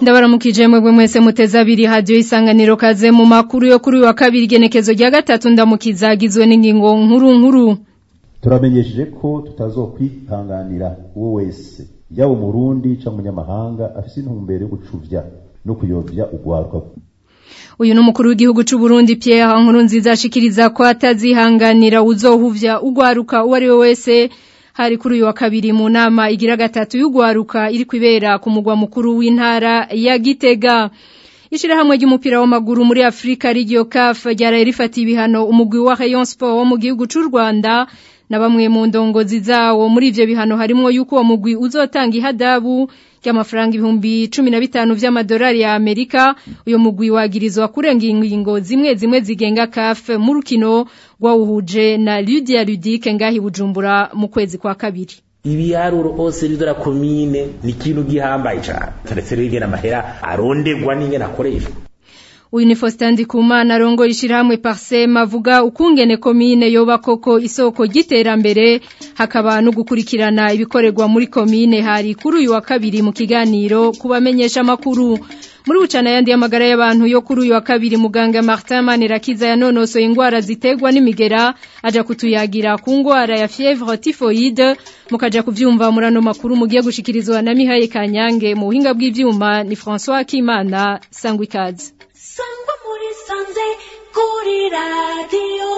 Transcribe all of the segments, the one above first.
ndabaramukije mwebwe mwese muteze abiri hadiyo isanganiro kaze mu makuru yo kuri uyu wa kabiri igenekezo rya gatatu ndamukiza agizwe n'ingingo nkuru nkuru turamenyesheje ko tutazokwihanganira uwo wese yaba umurundi cyangwa umunyamahanga afite intumbero yo gucuvya no kuyobya ugwaruka uyu ni umukuru w'igihugu cy'u Burundi Pierre Nkurunziza ashikiriza ko atazihanganira uzohuvya ugwaruka uwo ari we wese hari kuri uyu wa kabiri mu nama igira gatatu y'ugwaruka iri kwibera ku mugwa mukuru w'intara ya Gitega Ishirahamwe ry'umupira w'amaguru muri Afrika rigio CAF ryaraye rifata ibihano umugwi wa Rayon Sport wo mu gihugu cy'u Rwanda na bamwe mu ndongozi zawo muri ivyo bihano harimo yuko uwo mugwi uzotanga ihadabu ry'amafaranga ibihumbi cumi na bitanu vy'amadolari ya Amerika uyo mugwi wagirizwa kurenga ingingo zimwe zimwe zigenga CAF mu rukino rwawuhuje na Lydia Ludic ngahi Bujumbura mu kwezi kwa kabiri ibiharuro hose ridora komine ni ikintu gihambaye cyane taretse rero ingena amahera arondegwa n'ingena akoreshwa uyu ni Faustin Ndikumana arongoye ishirahamwe Parsem avuga ukungene komine yoba koko isoko ry'iterambere hakaba no gukurikirana ibikorerwa muri komine hari kuri uyu wa kabiri mu kiganiro kubamenyesha makuru muri bucana yandi y'amagara y'abantu yo kuri uyu wa kabiri muganga Martin Manirakiza yanonosoye ingwara zitegwa n'imigera aja kutuyagira ku ngwara ya fièvre typhoïde mukaja kuvyumva murano makuru mugiye gushikirizwa na Mihaye Kanyange mu buhinga bw'ivyuma ni François Kimana Sangwikazi sangwa muri sanze kuri radiyo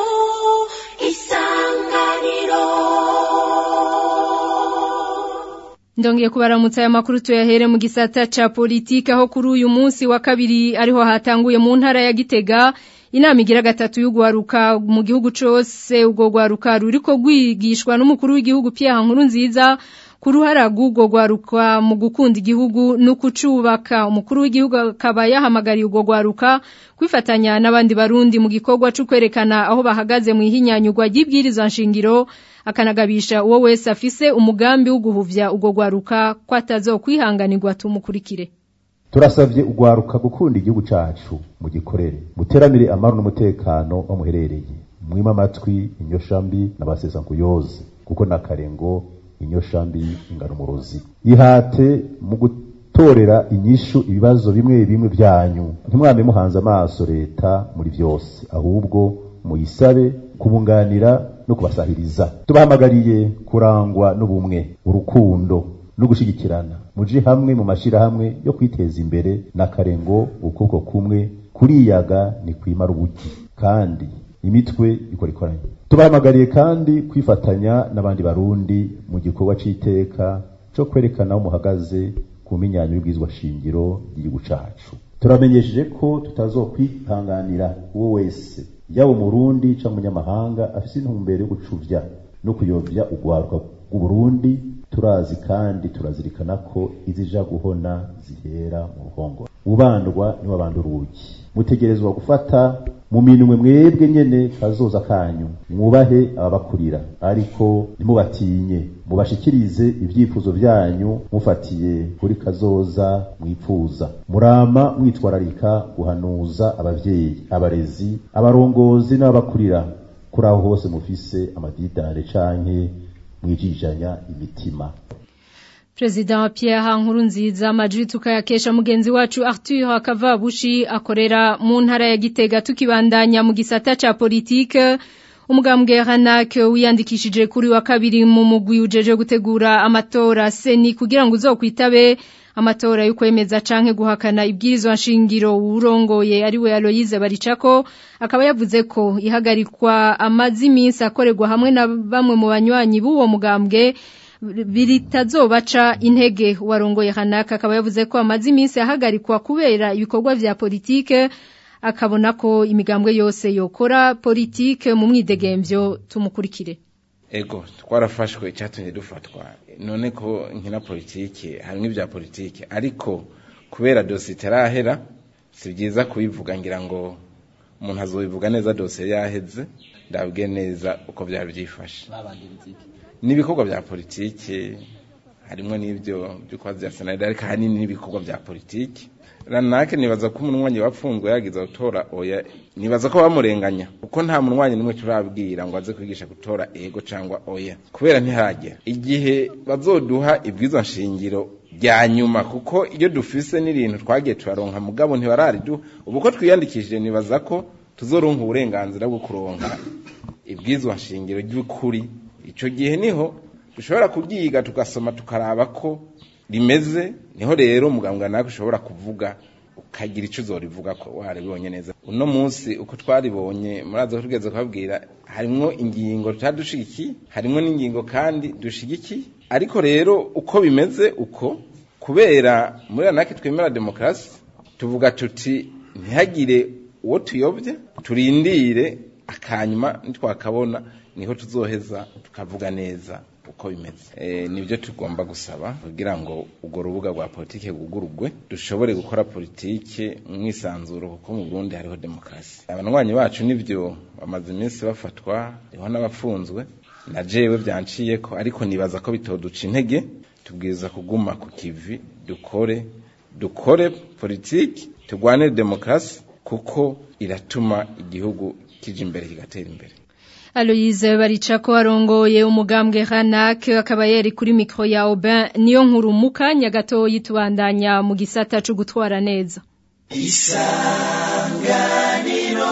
isanganiro Ndongeye kubaramutsa aya makuru tuyahere mu gisata ca politika aho kuri uyu munsi wa kabiri ariho hatanguye mu ntara ya Gitega inama igira gatatu y'ugwaruka mu gihugu cose ubwo gwaruka ruriko gwigishwa n'umukuru w'igihugu Pierre Nkurunziza kuruhara rw'ubwo gwaruka mu gukunda igihugu no kucubaka umukuru w'igihugu akaba yahamagariye ubwo gwaruka kwifatanya n'abandi barundi mu gikorwa cyo kwerekana aho bahagaze mu ihinyanyurwa ry'ibwirizwa nshingiro akanagabisha uwo wese afise umugambi wo guhuvya ubwo gwaruka ko atazokwihanganirwa tumukurikire turasabye ugwaruka gukunda igihugu cacu mu gikorere muteramire amahoro n'umutekano aho muherereye mwima amatwi inyoshambi n'abasesankuyoze kuko nakarengo inyoshambi ingana umurozi ihate mu gutorera inyishu ibibazo bimwe bimwe byanyu ntimwame muhanze amaso leta muri byose ahubwo muyisabe kubunganira no kubasahiriza tubahamagariye kurangwa n'ubumwe urukundo no gushigikirana muje hamwe mu mashirahamwe yo kwiteza imbere n'akarengo ukuboko kumwe kuriyaga ni kwimara ubugi kandi imitwe ikora ikoranye tubahamagariye kandi kwifatanya n'abandi barundi mu gikorwa c'iteka co kwerekana aho muhagaze ku minyanyo y'ubwizwa shingiro y'igihugu cacu turamenyesheje ko tutazokwihanganira uwo wese yaba umurundi canke umunyamahanga afise intumbero yo gucuvya no kuyovya ugwaruka rw'uburundi turazi kandi turazirikana ko izija guhona zihera mu ruhongore ubandwa niwe abanda urugi mutegerezwa gufata mu minwe mwebwe nyene kazoza kanyu mwubahe ababakurira ariko ntimubatinye mubashikirize ibyifuzo byanyu mufatiye kuri kazoza mwipfuza murama mwitwararika guhanuza abavyeyi abarezi abarongozi n'ababakurira kuri aho hose mufise amadidare canke mwijijanya imitima President Pierre Nkurunziza amajwi tukayakesha mugenzi wacu Arthur Kavabushi akorera mu ntara ya Gitega tukibandanya mu gisata ca politique umugambwe Hanak wiyandikishije kuri wa kabiri mu mugwi ujeje gutegura amatora seni kugira ngo uzokwitabe amatora yo kwemeza canke guhakana ibwirizwa nshingiro urongoye ari we Aloyize Baricako akaba yavuze ko ihagarikwa amazi iminsi akorerwa hamwe na bamwe mu banywanyi b'uwo mugambwe biritazobaca intege warongoye Hanaka akaba yavuze ko amazi iminsi ahagarikwa kubera ibikorwa vya politike akabona ko imigambwe yose yokora politike mu mwidegemvyo tumukurikire ego twarafashwe icyatumye dufatwa none ko nkina politike harimo ibya politike ariko kubera dosiye itarahera si byiza kubivuga ngira ngo umuntu azobivuga neza dosiye yaheze ndabwe neza uko byari byifashe n'ibikorwa bya politike harimo n'ibyo byo kwa bya senaride ariko ahanini n'ibikorwa bya politike ranake nibaza ko umunwanyi wapfunzwe yagize gutora oya nibaza ko bamurenganya kuko nta munwanyi n'umwe turabwira ngo aze kwigisha gutora ego cyangwa oya kubera ntiharagera igihe bazoduha ibwizo nshingiro rya nyuma kuko iyo dufise n'ibintu twagiye turaronka mugabo ntibararidu ubu ko twiyandikishije nibaza ko tuzoronka uburenganzira bwo kuronka ibwizwa nshingiro ry'ukuri ico gihe niho dushobora kubyiga tugasoma tukaraba ko rimeze niho rero muganga nawe ushobora kuvuga ukagira icyo uzorivuga ko waribonye neza uno munsi uko twaribonye muraza ko tugeze kubabwira harimwo ingingo tutadushigikiye harimwo n'ingingo kandi dushigikiye ariko rero uko bimeze uko kubera muri anake twemera demokarasi tuvuga tuti ntihagire uwo tuyobye turindire akanyuma nitwakabona niho tuzoheza tukavuga neza uko bimeze e, nibyo tugomba gusaba kugira ngo urwo rubuga rwa politike rwugururwe dushobore gukora politike mwisanzuro kuko mu Burundi hariho demokarasi abanywanyi bacu nivyo bamaze iminsi bafatwa hariho n'abafunzwe na jewe byanciye ko ariko nibaza ko bitoduca intege tubwiza kuguma ku kivi dukore dukore politiki turwanire demokarasi kuko iratuma igihugu kija imbere kigatera imbere Aloise baricako arongoye umugambwe Hanak akaba yeri kuri mikro ya Aubin niyo nkuru mukanya gato yitubandanya mu gisata cyo gutwara neza Isanganiro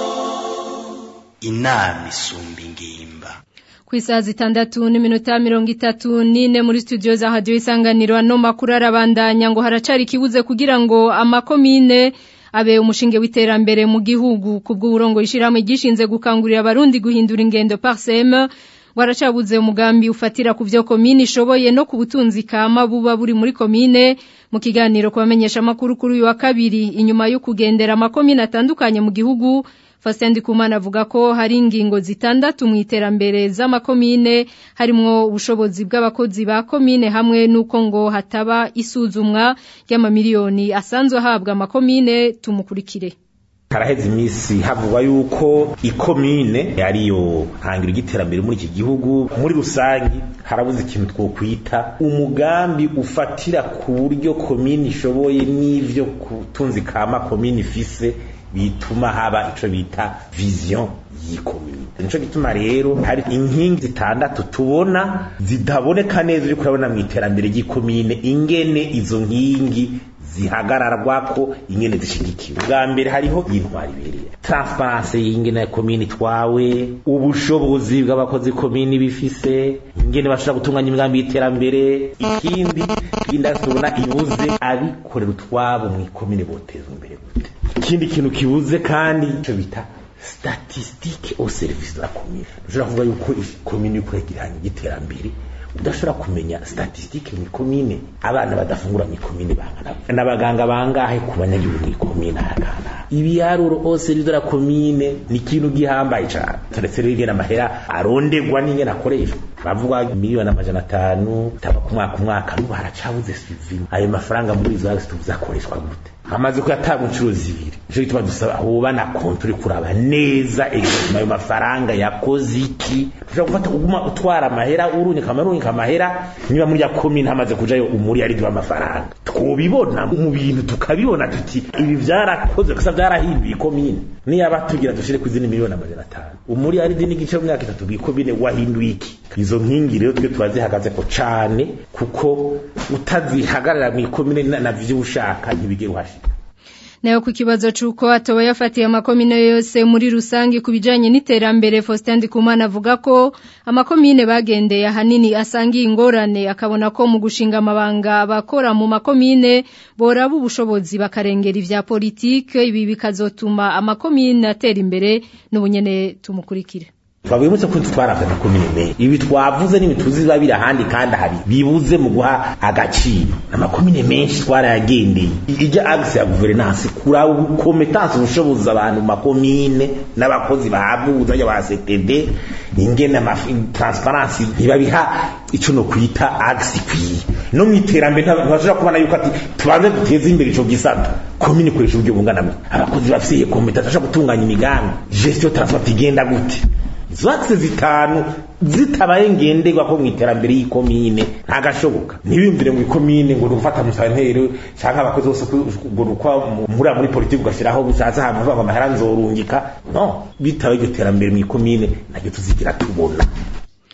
inama isumba ingimba ku isaha zitandatu n'iminota mirongo itatu n'ine muri studio za radiyo isanganiro ano makuru arabandanya ngo haracari ikibuze kugira ngo amakomine abe umushinge w'iterambere mu gihugu kubw'uburongo ishyirahamwe gishinze gukangurira abarundi guhindura ingendo parsem waracabuze umugambi ufatira ku byo komine ishoboye no ku butunzi kama buba buri muri komine mu kiganiro kubamenyesha amakuru kuri uyu wa kabiri inyuma yo kugendera amakomine atandukanye mu gihugu Faustin Ndikumana avuga ko hari ingingo zitandatu mu iterambere z'amakomine harimwo ubushobozi bw'abakozi ba komine hamwe nuko ngo hataba isuzumwa ry'amamiliyoni asanzwe ahabwa amakomine tumukurikire haraheze iminsi havugwa yuko ikomine ariyo hangiro ry'iterambere muri iki gihugu muri rusange harabuze ikintu twokwita umugambi ufatira ku buryo komine ishoboye n'ivyo kutunzi kama komine ifise bituma haba ico bita vision yikomine nico gituma rero hari inkingi zitandatu tubona zitaboneka neza uriko urabona mu iterambere ry'ikomine ingene izo nkingi zihagararwako ingene zishigikiwe bwa mbere hariho intwari ibereye transparence y'ingene komine itwawe ubushobozi bw'abakozi komine bifise ingene bashobora gutunganya imigambi y'iterambere ikindi ikindi tubona ibuze abikorera utwabo mu ikomine botezwa imbere gute ikindi kintu kibuze kandi ico bita statistique au service de la commune ushobora kuvuga yuko ikomine yuko yagiranye igiterambere udashobora kumenya statistique mu ikomine abana badafungura mu ikomine bangana n'abaganga bangahe ku banyagihugu mu ikomine haragana ibiharuro au service de la commune ni ikintu gihambaye cyane turetse rero ingene amahera arondegwa n'ingene akoreshwa bavuga miliyoni amajana atanu taba ku mwaka umwaka n'ubu haracabuze sivima ayo mafaranga muri izo hagisi tuvuze akoreshwa gute amaze kuyatanga inshuro zibiri nico gituma dusaba hoba na konti uri kuraba neza ayo mafaranga yakoze iki ushobora gufata uguma utwara amahera urunyika amarunyika amahera niba muri ya komine hamaze kujayo umuri ari amafaranga twobibona mu bintu tukabibona tuti ibi byarakozwe gusa byarahinduye ikomine niyaba tugira dushire ku izindi miliyoni amajana atanu umuri ari n'igice mu myaka itatu bw'ikomine wahinduye iki izo nkingi rero twe turazihagaze ko cane kuko utazihagarara mu ikomine navyo ushaka ntibigera uhashika nayo ku kibazo c'uko atoba yafatiye amakomine yose muri rusange ku bijanye n'iterambere Faustin Ndikumana avuga ko amakomine bagendeye ahanini asangiye ingorane akabona ko mu gushinga amabanga bakora mu makomine boraba ubushobozi bakarengera ivya politike ibi bikazotuma amakomine atera imbere n'ubunyene tumukurikire twavuye mutse ko twaravye amakomine menshi ibi twavuze n'ibituzi biba biri ahandi kandi hari bibuze mu guha agaciro amakomine menshi twarayagendeye ijya agisi ya guverinansi kuraba ubukometansi ubushobozi abantu mu makomine n'abakozi bahabwa ubuzajya ba ctd ingene transparency ntibabiha ico no kwita agisi ikwiye no mu iterambere ntibashobora kubona yuko ati tubanze duteze imbere ico gisata komine ikoresha uburyo bungana abakozi bafise iyo kompetansi bashobora gutunganya imigambi gestion transport igenda gute izo akise zitanu zitabaye ngenderwa ko mu iterambere y'ikomine ntagashoboka ntibiyumvire mu ikomine ngo ufata musantero cyangwa abakozi bose ngo ukwa muri muri politiki ugashyiraho bushatse ahantu havuga amahera nzorungika no bitabaye iryo terambere mu ikomine ntabyo tuzigira tubona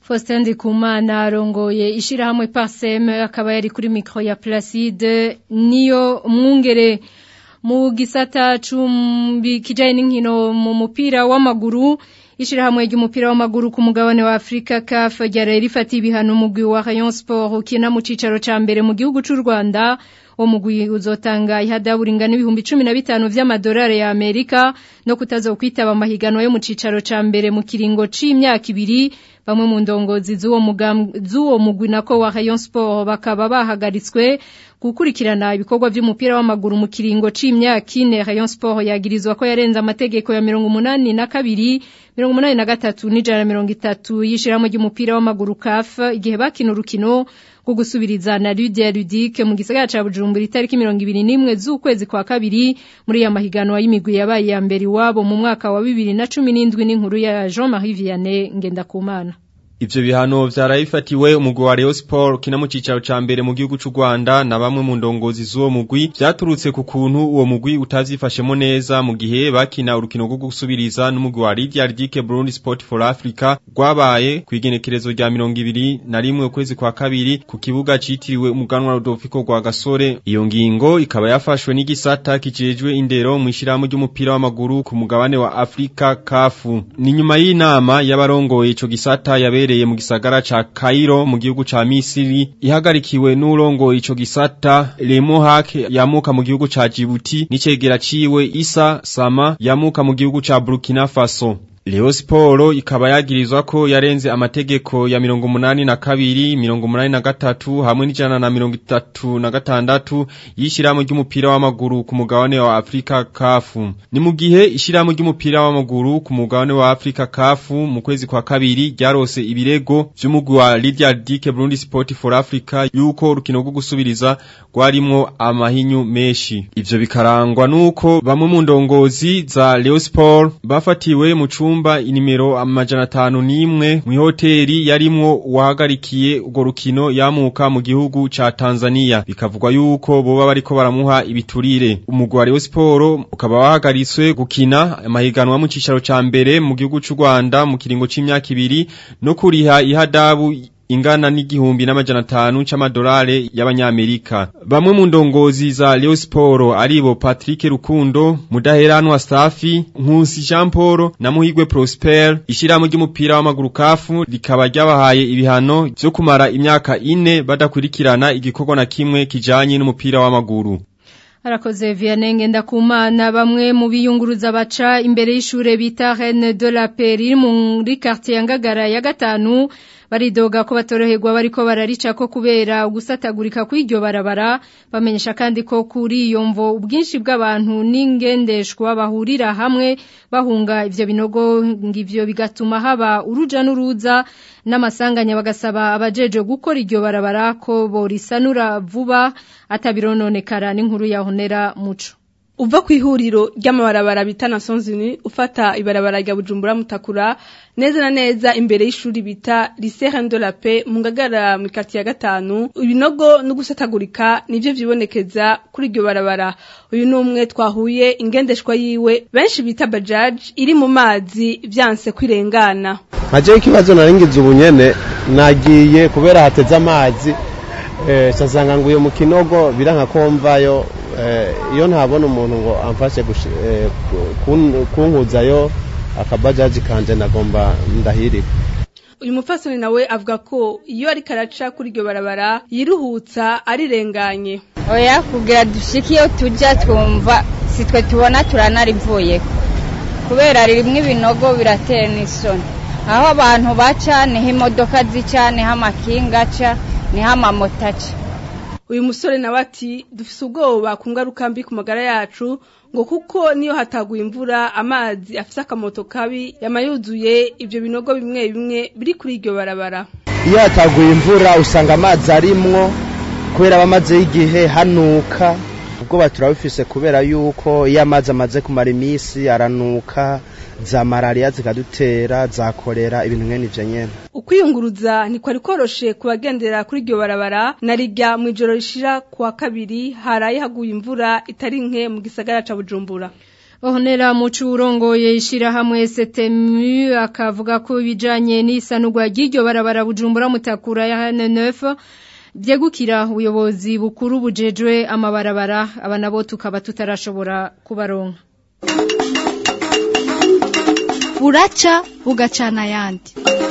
Faustin Ndikumana arongoye ishirahamwe Parsem akaba yari kuri micro ya Placide niyo mwungere mu gisata cumbi kijanye n'inkino mu mupira w'amaguru ishirahamwe ry'umupira w'amaguru ku mugabane wa Afrika CAF ryari rifatiye ibihano umugwi wa Rayon Sport ukina mu cicaro ca mbere mu gihugu c'u Rwanda uwo mugwi uzotanga ihadabu ringana ibihumbi cumi na bitanu vy'amadolari ya Amerika no kutazokwitaba amahiganwa yo mu cicaro ca mbere mu kiringo c'imyaka ibiri bamwe mu ndongozi z'uwo mugambwe z'uwo mugwi nako wa Rayon Sport bakaba bahagaritswe gukurikirana ibikorwa vy'umupira w'amaguru mu kiringo c'imyaka ine Rayon Sport yagirizwa ko yarenze amategeko ya mirongo umunani na kabiri mirongo umunani na gatatu n'ijana mirongo itatu y'ishirahamwe ry'umupira w'amaguru CAF igihe bakina urukino rwo gusubiriza na Lydia Ludic mu gisagara ca Bujumbura itariki mirongo ibiri n'imwe z'ukwezi kwa kabiri muri ya mahiganwa y'imigwi yabaye ya mbere iwabo mu mwaka wa bibiri na cumi n'indwi n'inkuru ya Jean-Marie Vianney Ngendakumana Ivyo bihano vyarayifatiwe umugwi wa Rayon Sport kina mu cicaro ca mbere mu gihugu c'u Rwanda na bamwe mu ndongozi z'uwo mugwi vyaturutse ku kuntu uwo mugwi utavyifashemo neza mu gihe bakina urukino rwo gusubiriza n'umugwi wa Lydia Ridike Burundi Sport for Africa rwabaye kw'igenekerezo rya mirongo ibiri na rimwe ukwezi kwa kabiri ku kibuga citiriwe umuganwa Rodolfo rwa Gasore iyo ngingo ikaba yafashwe n'igisata kijejwe indero mu ishirahamwe ry'umupira w'amaguru ku mugabane wa Afrika CAF ni nyuma y'inama y'abarongoye ico gisata yabereye yabereye mu gisagara ca Cairo mu gihugu ca Misiri ihagarikiwe n'urongo ico gisata Lemohak yamuka mu gihugu ca Djibouti n'icegera ciwe Isa Sama yamuka mu gihugu ca Burkina Faso Leo Sporo ikaba yagirizwa ko yarenze amategeko ya mirongo munani na kabiri, mirongo munani na gatatu, hamwe n'ijana na mirongo itatu na gatandatu y'ishirahamwe ry'umupira w'amaguru ku mugabane wa Afrika kafu. Ni mu gihe ishirahamwe ry'umupira w'amaguru ku mugabane wa Afrika kafu mu kwezi kwa kabiri ryarose ibirego vy'umugwi wa Lydia Dike Burundi Sport for Africa yuko urukino rwo gusubiriza rwarimwo amahinyu menshi. Ivyo bikarangwa nuko bamwe mu ndongozi za Leo Sport bafatiwe mu cumba chumba inimero amajana atanu n'imwe mw'ihoteri yarimwo uwahagarikiye urwo rukino yamuka mu gihugu ca Tanzania bikavugwa yuko boba bariko baramuha ibiturire umugwi wa Rayon Sport ukaba wahagaritswe gukina amahiganwa mu cicaro ca mbere mu gihugu c'u Rwanda mu kiringo c'imyaka ibiri no kuriha ihadabu ingana n'igihumbi n'amajana atanu c'amadolare y'abanyamerika bamwe mu ndongozi za Leo Sport aribo Patrick Rukundo Mudaheranwa Stafi Nkusi Jean Paul na Muhigwe Prosper ishirahamwe ry'umupira w'amaguru kafu rikaba ryabahaye ibihano vyo kumara imyaka ine badakurikirana igikorwa na kimwe kijanye n'umupira w'amaguru Arakoze Vianenge ndakumana bamwe mu biyunguruza baca imbere y'ishure bita Reine de la Paix iri muri quartier Ngagara ya gatanu baridoga ko batoroherwa bariko bararica ko kubera gusatagurika kw'iryo barabara bamenyesha kandi ko kuri iyo mvo ubwinshi bw'abantu n'ingendeshwa bahurira hamwe bahunga ivyo binogo ngivyo bigatuma haba uruja n'uruza n'amasanganya bagasaba abajeje gukora iryo barabara ko borisanura vuba atabirononekara n'inkuru yahonera muco uva ku ihuriro ry'amabarabara bita Nansonzini ufata ibarabara rya Bujumbura Mutakura neza na neza imbere y'ishuri bita Lycée de la Paix mu ngagara mu quartier ya gatanu ibinogo no gusatagurika nivyo vyibonekeza kuri iryo barabara uyu numwe twahuye ingendeshwa yiwe benshi bita bajaj iri mu mazi vyanse kwirengana Maje ikibazo naringize ubunyene nagiye kubera hateze amazi eh sasanga nguye mu kinogo biranka komvayo iyo ntabona umuntu ngo amfashe kunkuzayo akabajaji kanje nagomba ndahirika uyu mupfasoni nawe avuga ko iyo ariko araca kuri iryo barabara yiruhutsa arirenganye oya kugira dushike iyo tujya twumva si twe tubona turanarivuye kubera rimwe ibinogo biratera n'isoni aho abantu baca niho imodoka zica niho amakinga aca niho amamoto aca uyu musore nawe ati dufise ubwoba ku ngaruka mbi ku magara yacu ngo kuko niyo hataguye imvura amazi afise akamoto kabi yama yuzuye ivyo binogo bimwe bimwe biri kuri iryo barabara iyo hataguye imvura usanga amazi arimwo kubera bamazeho igihe hanuka ubwoba turabufise kubera yuko iyo amazi amaze kumara iminsi aranuka za malariya zikadutera za korera ibintu nkene ivyo nyene ukwiyunguruza ntikwari koroshe ku bagendera kuri iryo barabara na rijya mu ijoro rishira kuwa kabiri haraye haguye imvura itari nke mu gisagara ca bujumbura Honera mucu urongoye ishirahamwe STMU akavuga ko ibijanye n'isanurwa ry'iryo barabara bujumbura mutakura ya N9 byegukira ubuyobozi bukuru bujejwe amabarabara aba nabo tukaba tutarashobora kubaronka buraca bugacana ayandi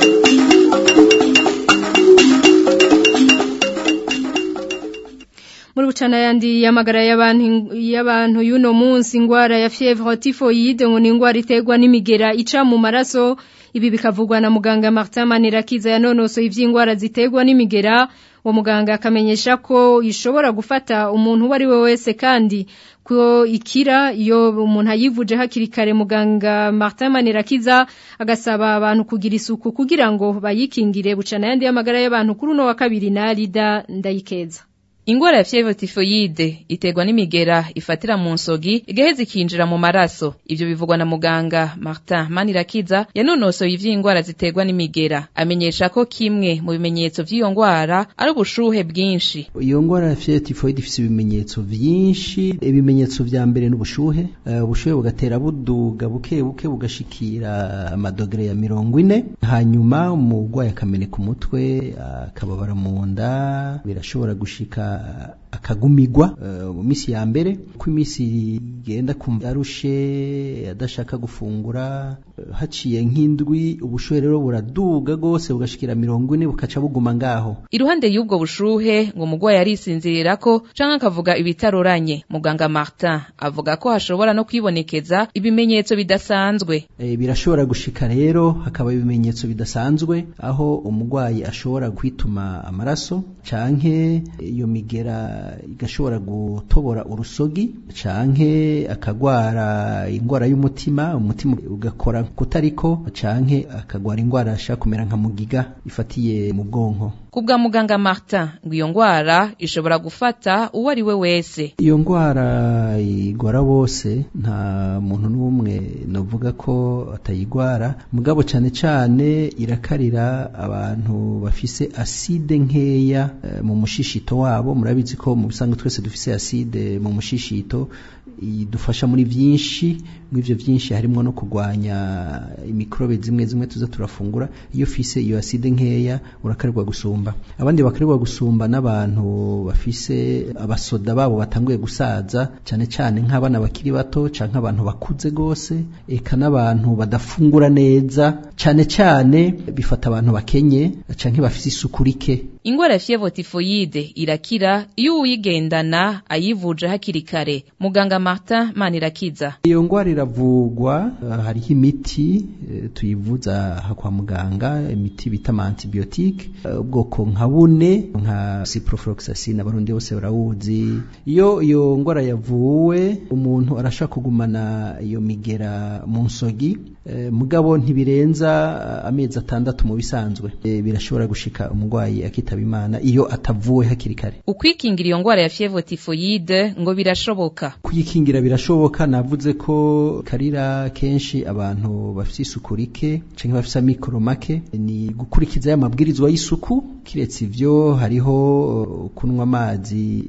muri bucana yandi yamagara y'abantu y'abantu y'uno munsi ingwara ya fièvre typhoïde ngo ni ingwara iterwa n'imigera ica mu maraso ibi bikavugwa na muganga Martin Manirakiza yanonosoye ivy'ingwara ziterwa n'imigera uwo muganga akamenyesha ko ishobora gufata umuntu uwo ari we wese kandi ko ikira iyo umuntu ayivuje hakiri kare muganga Martin Manirakiza agasaba abantu kugira isuku kugira ngo bayikingire bucana yandi y'amagara y'abantu kuri uno wa kabiri na Rida ndayikeza Ingwara ya fièvre typhoïde iterwa n'imigera ifatira mu nsogi igaheza ikinjira mu maraso ivyo bivugwa na muganga Martin Manirakiza yanonosoye ivy'ingwara ziterwa n'imigera amenyesha ko kimwe mu bimenyetso vy'iyo ngwara ari ubushuhe bwinshi iyo ngwara ya fièvre typhoïde ifise ibimenyetso vyinshi ibimenyetso vya mbere n'ubushuhe uh, ubushuhe bugatera buduga buke buke bugashikira amadogere ya mirongo ine hanyuma umurwayi akameneka umutwe akababara uh, mu nda birashobora gushika akagumigwa mu minsi ya mbere ko iminsi igenda kumva arushe adashaka gufungura haciye nk'indwi ubushuhe rero buraduga rwose bugashikira mirongo ine bukaca buguma ngaho iruhande y'ubwo bushuhe ngo umurwayi arisinzirira ko canke akavuga ibitaroranye muganga Martin avuga ko hashobora no kwibonekeza ibimenyetso bidasanzwe e, birashobora gushika rero hakaba ibimenyetso bidasanzwe aho umurwayi ashobora kwituma amaraso canke iyo migera igashobora gutobora urusogi canke akagwara ingwara y'umutima umutima ugakora kutariko canke akagwara ingwara ashaka kumera nka mugiga ifatiye mu bwonko kubwa muganga Martin ngo iyo ngwara ishobora gufata uwo ari we wese iyo ngwara igwara bose nta muntu n'umwe novuga ko atayigwara mugabo cane cane irakarira abantu bafise aside nkeya e, mu mushishito wabo murabizi ko mu bisanzwe twese dufise aside mu mushishito idufasha muri byinshi mw'ivyo byinshi harimo no kurwanya imikrobe zimwe zimwe tuza turafungura iyo fise iyo aside nkeya urakarirwa gusumba abandi bakarirwa gusumba n'abantu bafise abasoda babo batanguye gusaza cyane cyane nk'abana bakiri bato canke abantu bakuze gose eka n'abantu badafungura neza cyane cyane bifata abantu bakenye canke bafise isuku rike ingwara ya fièvre typhoïde irakira iyo uyigendana ayivuje hakiri kare muganga Martin Manirakiza iyo ngwara iravugwa uh, hariho imiti uh, tuyivuza kwa muganga imiti bita antibiotique ubwoko uh, nka bune nka ciprofloxacin abarundi bose barawuzi iyo iyo ngwara yavuwe umuntu arashaka kugumana iyo migera mu nsogi mugabo ntibirenza amezi atandatu mu bisanzwe birashobora gushika umurwayi akitaba imana iyo atavuwe hakiri kare ukwikingira iyo ngwara ya fièvre typhoïde ngo birashoboka kuyikingira birashoboka navuze ko karira kenshi abantu bafite isuku rike canke bafite amikoro make ni gukurikiza ya mabwirizwa y'isuku kiretse ivyo hariho kunywa amazi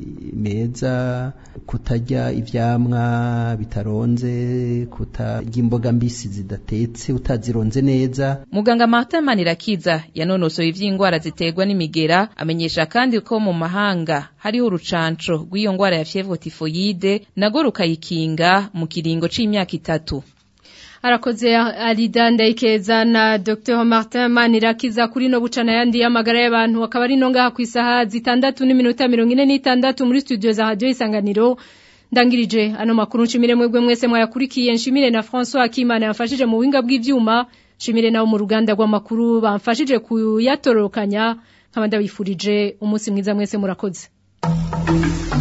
meza kutarya ivyamwa bitaronze kutarya imboga mbisi zidatetse utazironze neza muganga Martin Manirakiza yanonosoye ivy'ingwara ziterwa n'imigera amenyesha kandi ko mu mahanga hariho urucanco rw'iyo ngwara ya fièvre typhoïde nago rukayikinga mu kiringo c'imyaka itatu arakoze Alida Ndayikeza na Dr Martin Manirakiza kuri no bucana yandi y'amagara y'abantu akaba ari no ngaha ku isaha zitandatu n'iminota mirongo ine n'itandatu muri studio za radio isanganiro ndangirije ano makuru nshimire mwebwe mwese mwayakurikiye nshimire na François Akimana yafashije mu winga bw'ivyuma nshimire nawo mu ruganda rw'amakuru bamfashije kuyatorokanya nkaba ndabifurije umunsi mwiza mwese murakoze